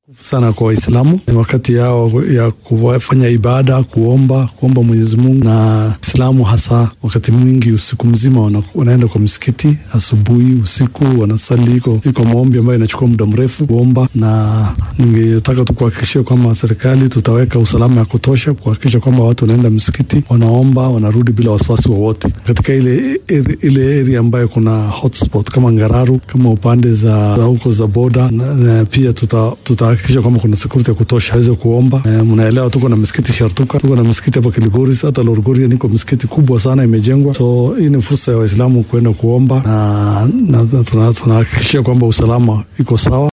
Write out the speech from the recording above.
sana kwa Waislamu ni wakati yao ya kufanya ibada, kuomba kuomba Mwenyezi Mungu, na Islamu hasa wakati mwingi usiku mzima wana, wanaenda kwa msikiti asubuhi, usiku wanasali. Iko iko maombi ambayo inachukua muda mrefu kuomba, na ningetaka tu kuhakikishia kwamba serikali tutaweka usalama ya kutosha kuhakikisha kwamba watu wanaenda msikiti, wanaomba, wanarudi bila wasiwasi wowote katika ile ile area ambayo kuna hotspot kama Ngararu, kama upande za huko za boda na, na pia tuta, tuta hakikisha kwamba kuna security ya kutosha aweze kuomba. E, mnaelewa tuko na msikiti Shartuka, tuko na msikiti hapa Kilgoris, hata Lorgoria niko msikiti kubwa sana imejengwa. So hii ni fursa ya Waislamu kuenda kuomba na, na tunahakikishia kwamba usalama iko sawa.